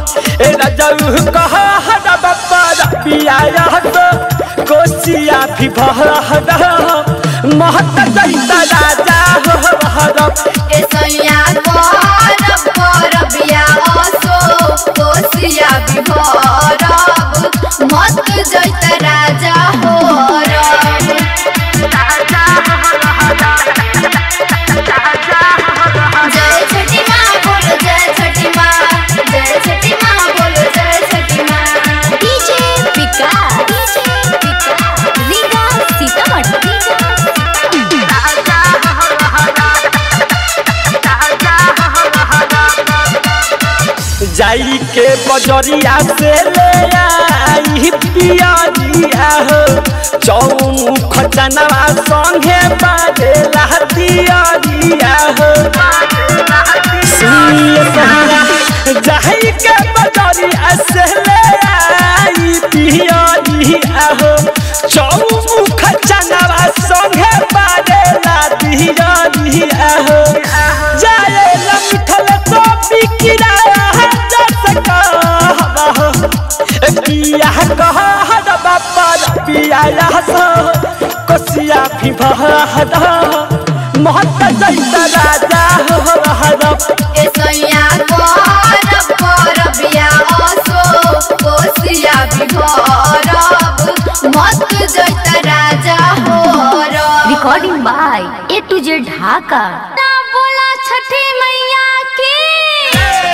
ए राजाऊ कह हरा बाबा रबिया तो कोसिया भी भहरा महत जैता राजा हो हरब ए सैया करब करब या असो कोसिया बिभरब मत जैत राजा हो रब जय छठी माँ बोलो जय छठी माँ जय छठी माँ बोलो जय छठी माँ डीजे विकास डीजे विकास रीगा सीतामढ़ी जाई के बजरिया से ले आई पियरिया हो चौमुख चनवा संगे बाजेला दियरिया हो सुनिए सहारा जाई के बजरिया से ले आई पियरिया हो चौमुख चनवा संगे बाजेला दियरिया हो जाए लमिठल तो बिकिरा पिया कह बापा पिया कोसिया भी बहरा महत जैता राजा हो हरब ए सैया करब करब या असो कोसिया बिभरब मत जैत राजा हो रब recording by A to Z ढाका ना बोला छठी मैया की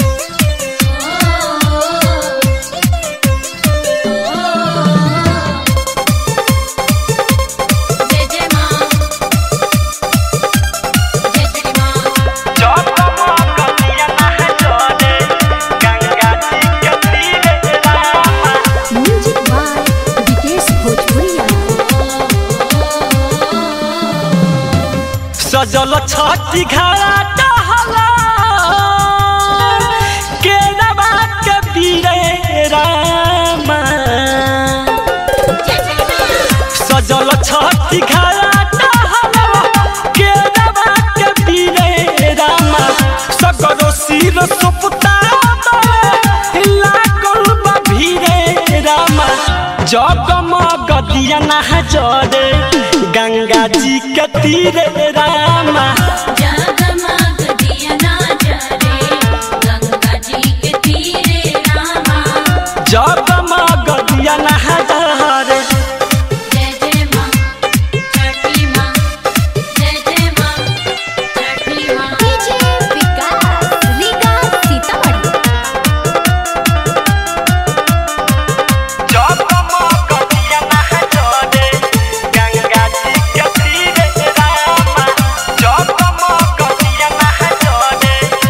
जय जय माँ जय जय माँ म्यूजिक बाय विकेश भोजपुरिया सजल छठी घड़ा टहला केरवा के पीरे रामा सजल छठी घड़ा टहला केरवा के पीरे रामा सगरो सिर सुपता लागल बा भीरे रामा जगमग दिया ना जरे गंगा जी के तीरे रामा जगमग दिया ना जरे गंगा जी के तीरे रामा जगमग दिया ना जरे जय जय माँ छठी माँ जय जय माँ छठी माँ डीजे विकास रीगा सीतामढ़ी जगमग दिया ना जरे गंगा जी के तीरे रामा जगमग दिया ना जरे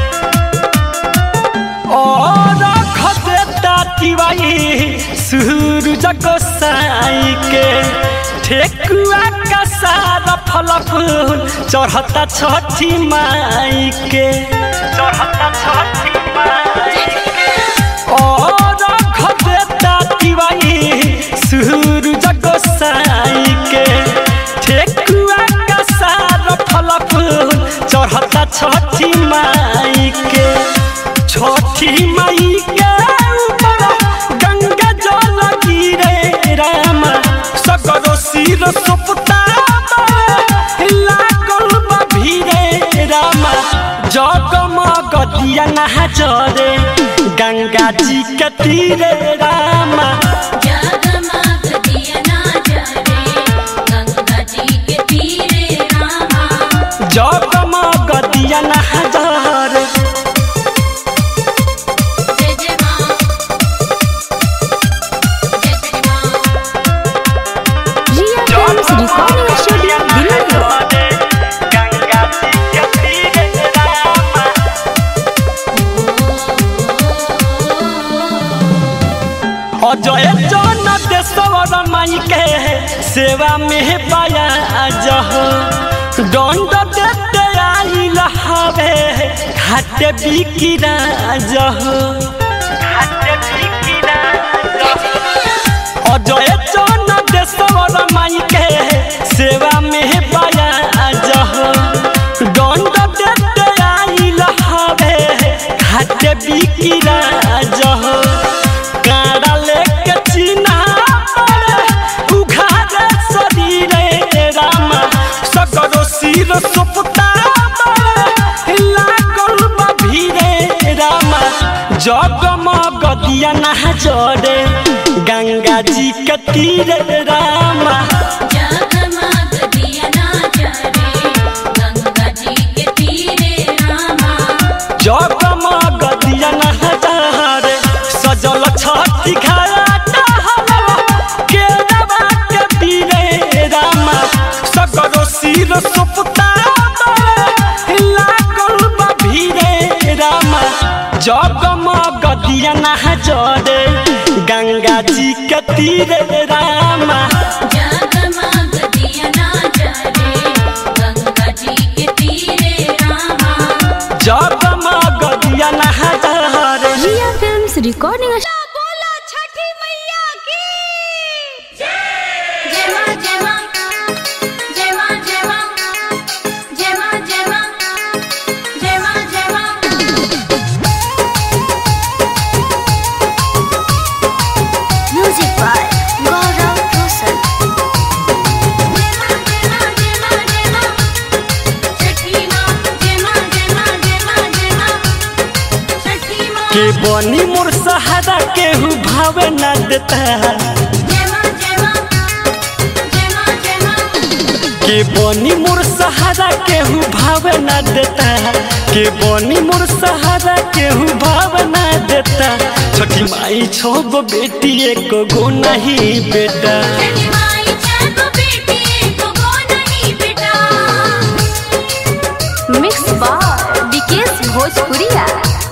और खदेता तिवाई सूरज गोसाई के ठेकुआ का सारा फल फूल चढ़ता छठी माई के चढ़ता छठी माई और खदेता तिवाई सूरज गोसाई के ठेकुआ का सारा फल फूल चढ़ता छठी माई के छठी माई के ऊपर गंगा जल गिरे राम सगरो सिर सुपता लागल बा भीरे राम जगमग दिया ना जरे गंगा जी के तीरे रामा जगमग दिया ना जरे गंगा जी के तीरे रामा जगमग दिया ना जरे जय जय माँ जय जय माँ Riya films recording studio Delhi Ganga ji के तीरे रामा अजय जन देशवर माई के सेवा में पाया जह दंड देते आई लहावे घाटे बिकिरा जह घाटे बिकिरा अजय जन देशवर माई के सेवा में पाया जह दंड देते आई लहावे घाटे बिकिरा जगमग दिया ना जड़े गंगा जी के तीरे रामा जगमग दिया ना जरे गंगा जी के तीरे रामा जगमग दिया ना जड़े सजल छठी घाट केरवा के तीरे रामा सगरो सिर सुपता लागल बा भीरे रामा जगमग दिया ना जड़े गंगा जी के तीरे रामा जगमग दिया ना जरे गंगा जी के तीरे रामा जगमग दिया ना जड़े रिया फिल्म्स रिकॉर्डिंग बोला छठी मैया की जय मां जय मां जय मां जय मां जय मां जय मां जय मां जय मां म्यूजिक बाय गौरव रोशन जय मां जय मां जय मां जय मां छठी मां जय मां जय मां जय मां जय मां छठी मां के बनी मोर सहारा केहू भावे ना देता जय मां जय मां जय मां जय मां के बनी मोर सहारा केहू भावे ना देता के बनी मोर सहारा केहू भावे ना देता छोटी माई छो गो बेटी एक गो नहीं बेटा छठी माई छठ बेटी को गो नहीं बेटा मिक्स बाय विकेश भोजपुरिया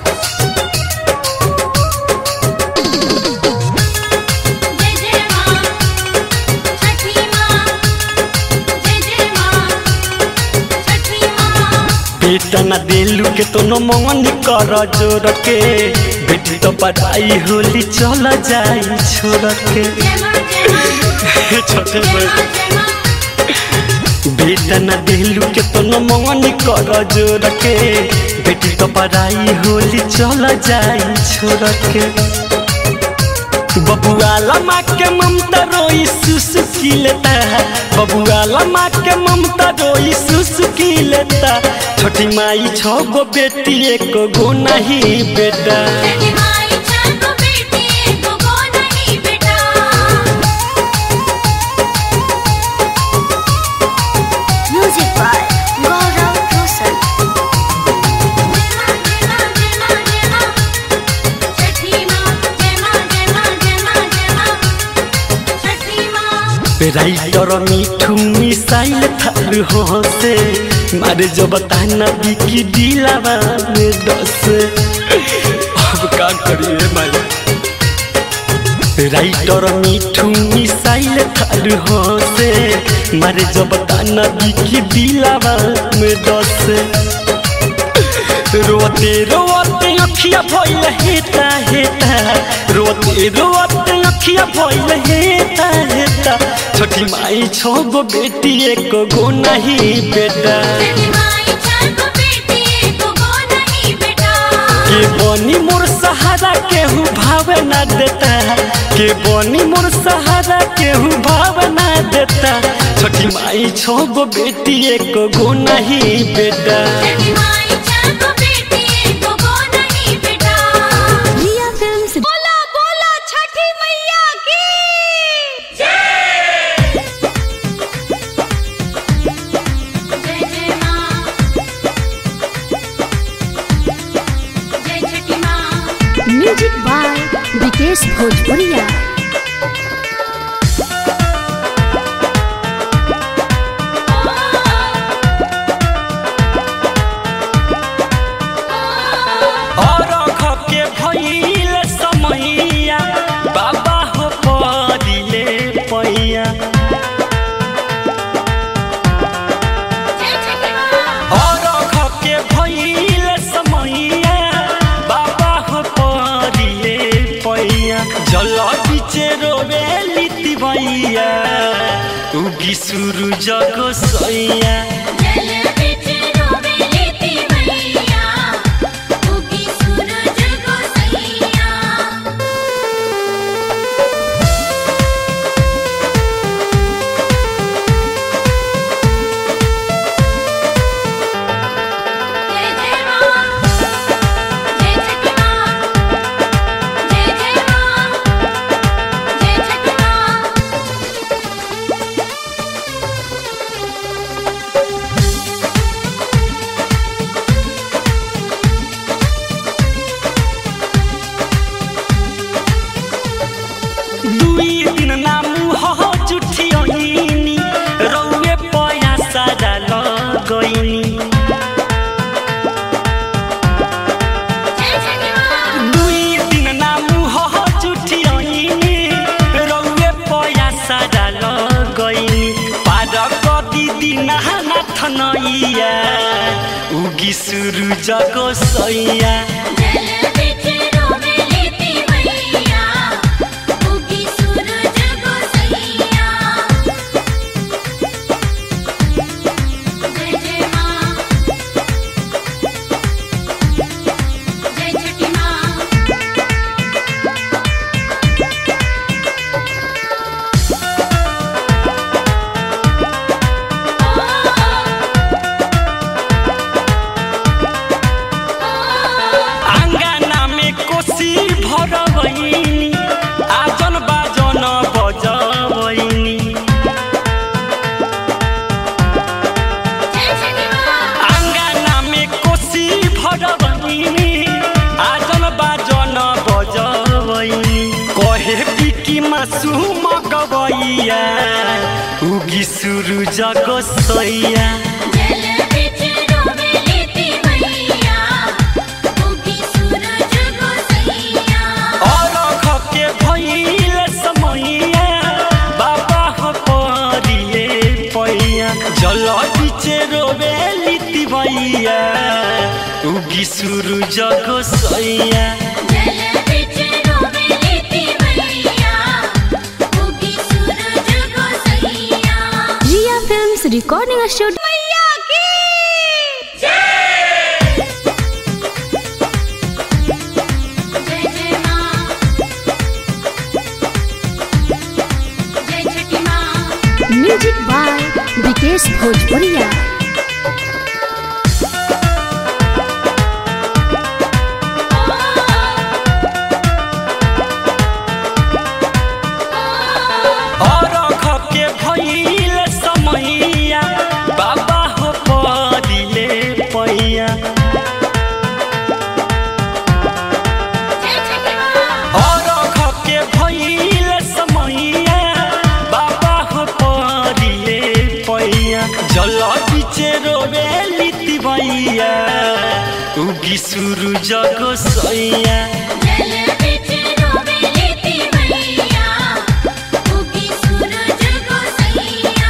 जय जय मां छठी मां जय जय मां छठी मां बेटा ना दिलू के तो नो मन कर जोर के बेटी तो पढ़ाई होली चल जाई छोड़ के जय मां जय मां छोटे जय भाई मां जय मां बेटा न दिलू के तो न मंगनी कर जोर के बेटी तो पढ़ाई होली चल जाई छोड़ के बबुआ माँ के ममता रोई सुसुकी लेता है बबुआ माँ के ममता रोई सुसुकी लेता छोटी माई छो गो बेटी एक गो नहीं बेटा छठी माई छठ बेटी को गो नहीं बेटा म्यूजिक बाय गौरव रोशन जय मां जय मां जय मां छठी मां जय मां जय मां जय मां जय मां छठी मां राइटर मिठू मिसाइल थार हो से मारे जो बताना बिकी दिलावा में दस अब का करिए माई राइटर मिठू मिसाइल थार हो से मारे जो बताना बिकी दिलावा में दस रोते रोते अखिया भइल हेता हेता रोते रोते अखिया भइल हेता हेता छोटी माई छो गो बेटी एक गो नहीं बेटा छठी माई छठ बेटी को गो नहीं बेटा के बनी मोर सहारा केहू भावे ना देता के बनी मोर सहारा केहू भावे ना देता छोटी माई छो गो बेटी एक गो नहीं बेटा छठी माई छठ बेटी को गो नहीं बेटा रिया फिल्म्स बोला बोला छठी मैया की जय जय मां जय छठी मां म्यूजिक बाय विकेश भोजपुरिया और के भइल समैया बाबा हो परिले पैया जय छठी मां और के भइल समैया बाबा हो परिले पैया जल बिचे रोवे लिति भैया उगी सुरु जगो सैया जल बिच रोवे लेती मैया उगी सूरज गोसैया जय जय मां जय छठी मां थनैया उगी सुरु जगो सैया जल बिच रोवे लेती मैया उगी सूरज गोसैया जय जय माँ जय छठी माँ आंगना में कोसी भरवैनी आजन बाजन बजवैनी जय छठी माँ आंगना में कोसी भरवैनी आजन बाजन बजवैनी कहे बिकी मासु मगवैया उगी सुरु जगो सैया जल बिच रोवे लेती मैया उगी सूरज गोसैया अलख के भइल समैया बाबा हो परिए पैया जल बिचे रोबे लिति भैया उगी सुरु जगो सैया जल बिच रोवे लेती मैया उगी सूरज गोसैया रिया फिल्म्स रिकॉर्डिंग स्टूडियो मैया की जय जय माँ जय छठी माँ म्यूजिक बाय विकेश भोजपुरिया अलख के भइल समैया बाबा हो परिले पैया जय छठी माँ अलख के भइल समैया बाबा हो परिले पैया जल बिचे रोबे लिति भैया उगी सुरु जगो सैया जल बिच रोवे लेती मैया उगी सूरज गोसैया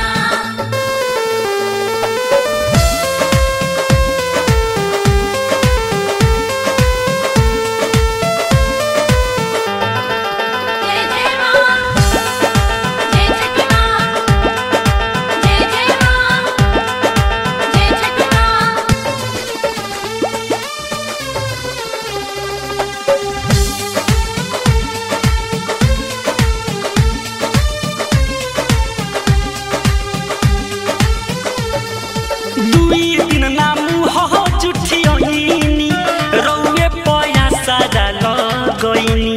जय जय माँ जय छठी माँ जय जय माँ जय छठी माँ दुई दिन नामु हो जुठियनी रौए पया सारा लगैनी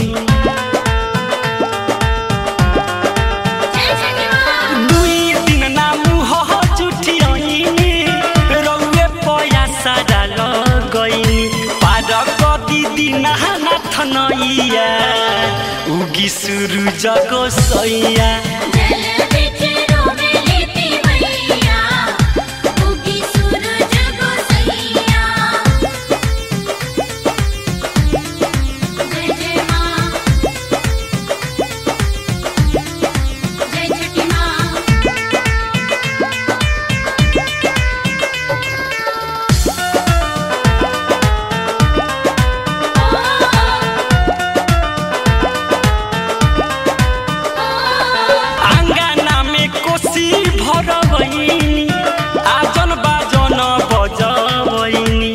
जय छठी माँ दुई दिन नामु हो जुठियनी रौए पया सारा लगैनी पार कति दिन नाथ नैया उगी सुरु जगो सैया जल बिच रोवे लेती मैया उगी सूरज गोसैया जय जय माँ जय छठी माँ आंगना में कोसी भरवैनी आजन बाजन बजवैनी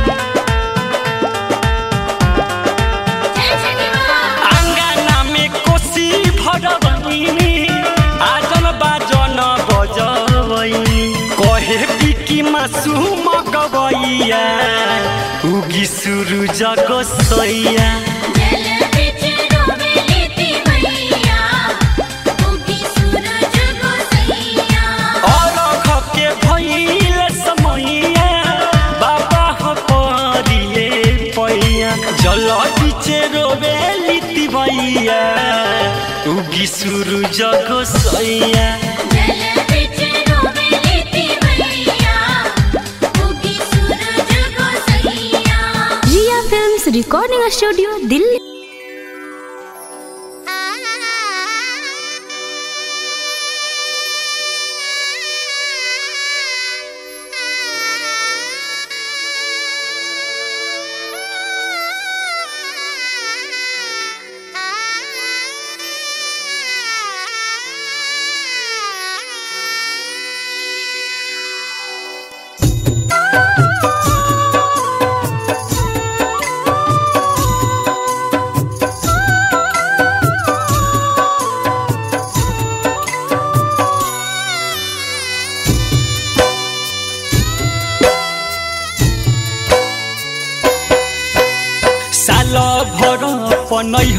जय छठी माँ आंगना में कोसी भरवैनी आजन बाजन बजवैनी कहे बिकी मासु मगवैया उगी सुरु जगो सैया जल बिच रोवे लेती मैया उगी सूरज गोसैया अलख के भइल समैया बाबा हो परिए पैया जल बिचे रोबे लिति भैया उगी सुरु जगो सैया जल बिच रोवे लेती मैया उगी सूरज गोसैया Riya films recording studio Delhi आ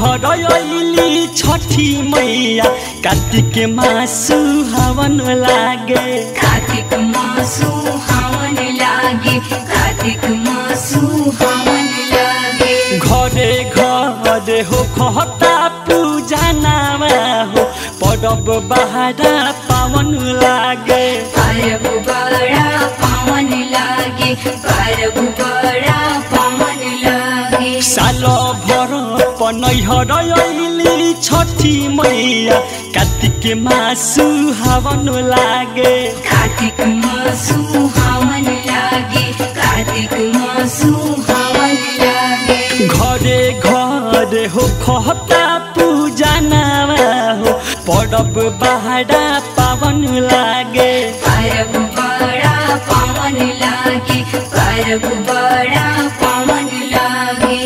नैहर अइली छठी मैया कार्तिक मासु हवन लागे कार्तिक मासु हवन लागे कार्तिक मासु हवन लागे घरे घरे हो खता पूजा नामा हो परब बहारा पावन लागे परब बड़ा पावन लागे परब बड़ा पावन लागे साल भर पनैहर अइली छठी मैया कार्तिक मासु हवन लागे कार्तिक मासु हवन लागे कार्तिक मासु हवन लागे घरे घरे हो खता पूजा नामा हो परब बहारा पावन लागे परब बड़ा पावन लागे परब बड़ा पावन लागे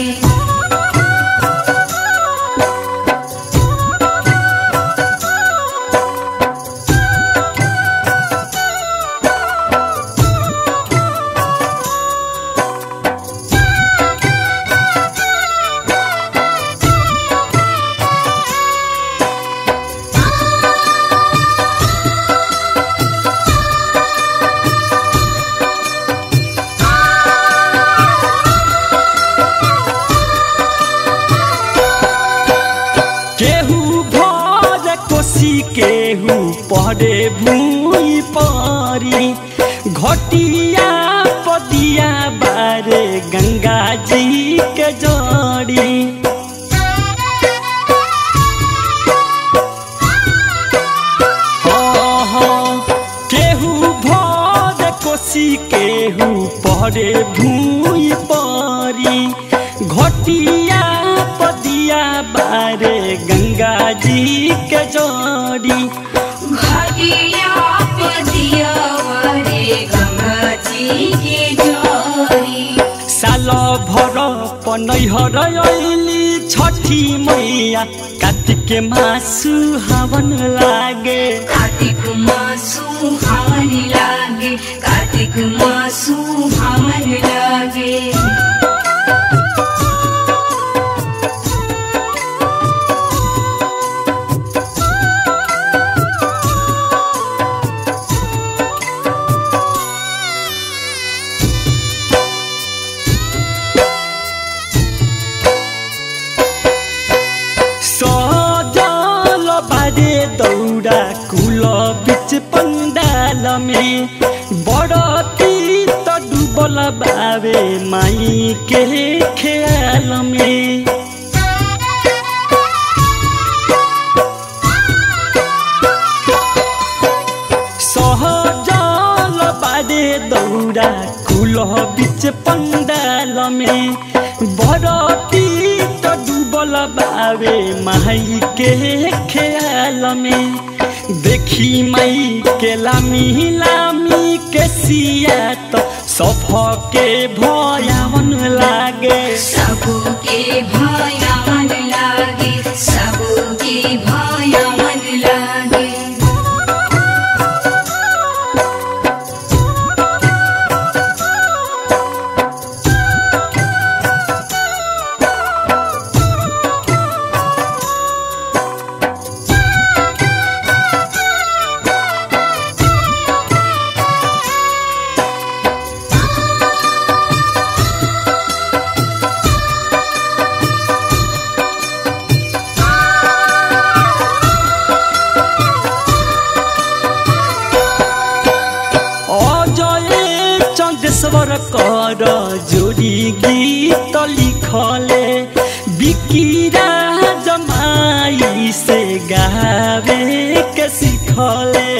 केहू भर कोसी केहू परे भूई परी घटिया पदिया बारे गंगा जी के जड़ी हाँ, हाँ, केहू भर कोसी केहू परे भूई परी घटिया पदिया बारे गंगा जी के जोड़ी घटिया पदिया वारे गंगा जी के जोरी साल भर पनैहर अइली छठी मैया कार्तिक मासु हवन लागे कार्तिक मासु हवन लागे कार्तिक मासु हवन लागे सजल बारे दौरा कुल बिच पंडाल में बड़ती त डुबल बाबे माई के ख्याल में सहजल बारे दौरा कुल बिच पंडाल में बरती त डुबल बाबे माई के ख्याल में देखी माई के लामी लामी के सिया त सफ के भयावन लागे सबके भया मन लागे सबके भया मन लागे अजय चन्देश्वर कर जोडी गीत लिखले बिकिरा जमाई से गावे के सिखले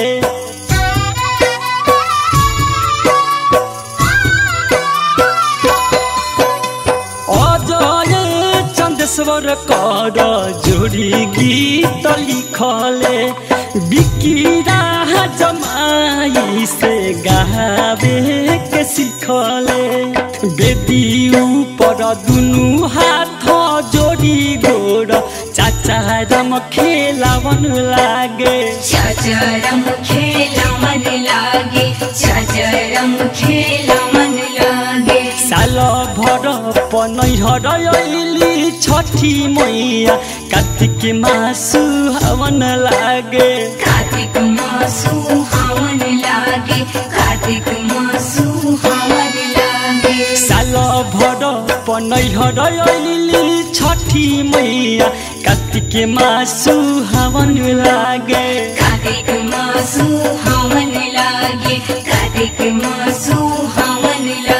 अजय चन्देश्वर कर जोडी गीत लिखले बिकिरा जमाई से गावे के सिखले बेदी ऊपर दुनु हाथ जोडी गोर चाचा रम खेलावन लागे चचरम खेला मन लागे चचरम खेला मन लागे साल भर पनैहर अइली छठ छठी मैया कार्तिक मासु हवन लागे कार्तिक मासु हवन लागे कार्तिक मासु हवन लागे साल भर पनैहर अइली छठी मैया कार्तिक मासु हवन लागे कार्तिक मासु हवन लागे कार्तिक मासु हवन लागे